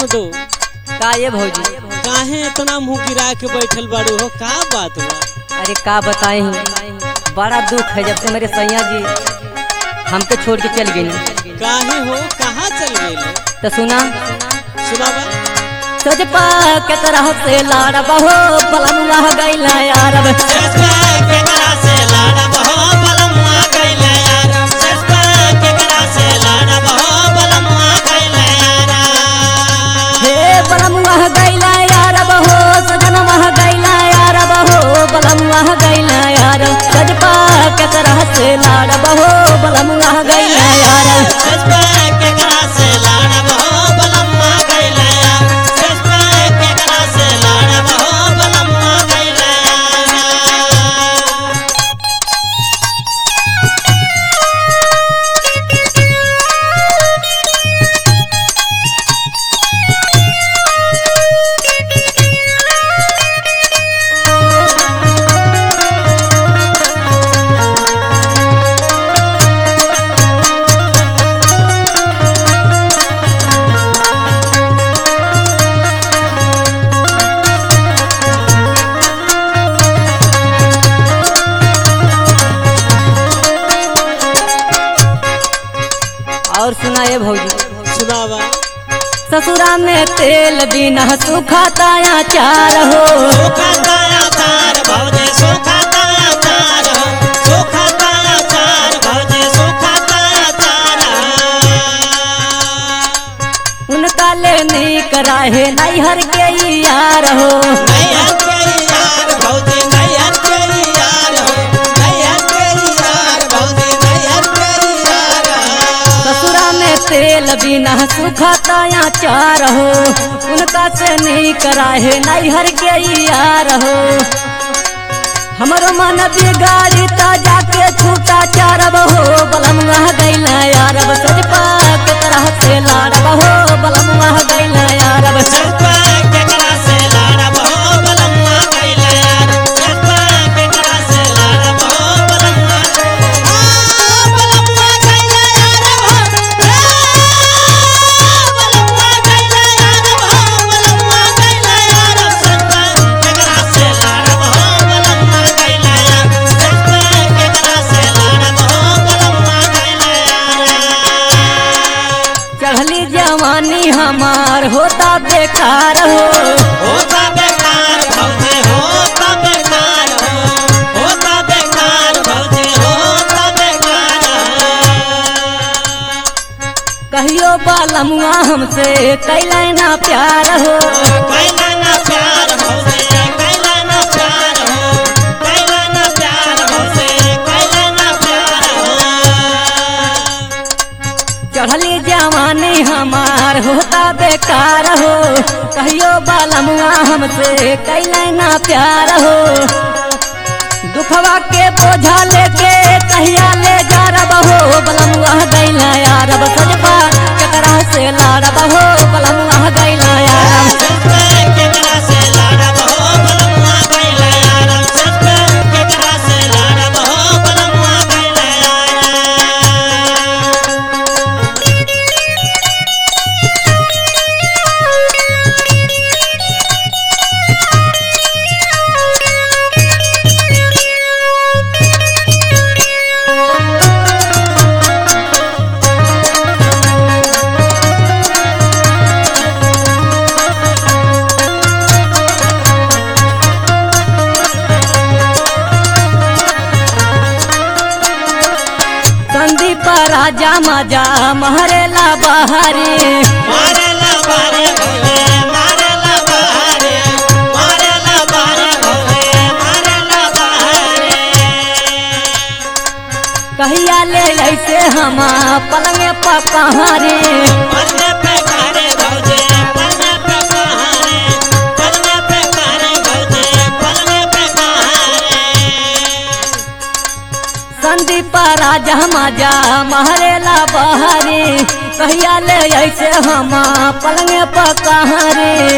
मुडो का ये भौजी काहे इतना मुंह गिरा के बैठल बाड़ू हो का बात बा अरे का बताए बड़ा दुख है जब से मेरे सैया जी हमके छोड़ के चल गई काहे हो कहाँ चल गए तो सुना सुनावा सजपा के तरह से लाड़ बहो बलनुआ गैला यार हे बलमुआ गैला यार बहो सजनवा गैला यार बहो बलमुआ गैला यार सजपा के तरह से लाड़ बहो बलमुआ गैला यार और सुना ये भौजी सुनावा ससुरा में तेल बिना सुखाता चार हो उनका ले नहीं कराहे नैहर के यार हो ससुरा में तेल बिना सुखाता चार हो उनका से नहीं कराहे नैहर के यार हो हमरो मन बिगाड़ी ता जाके छूटा चारब हो बलमुआ गैला यारब सजपा के तरह से लाड़ब हो बलमुआ गैला यारब चढ़ली जवानी हमार होता बेकार हो होता बेकार भौजी होता बेकार हो होता बेकार भौजी होता बेकार कहियो बालमुआ हमसे कैला ना प्यार हो कैला ना प्यार भौजी कैला ना प्यार हो कैला ना प्यार भौजी कैला ना प्यार हो चढ़ली जवानी हमार होता बेकार हो कहियो बालमुआ हमसे कैला ना प्यार हो दुखवा के बोझा लेके कहिया ले जा रब हो बलमुआ गैला यारब सजपा ककरा से लाड़ब हो बलमुआ गैला यारब संदीप राजा मजा महरेला बहारी कहिया ले ऐसे हम पलंग पपहारी संदीप राजा मजा महरेला बहारी कहिया ले ऐसे हम पलंग पकहारी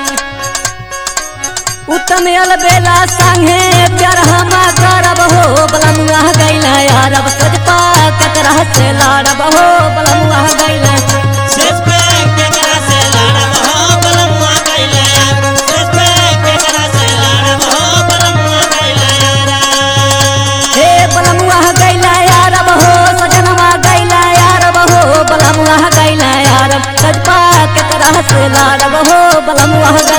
उत्तम बेला संगे प्यार हम करब हो बलमुआ गैला यारब सजपा कतरा से लाड़ब हो बलमुआ गैला शेष पे केकरा से लड़ब हो से लाड़ब हो बलमुआ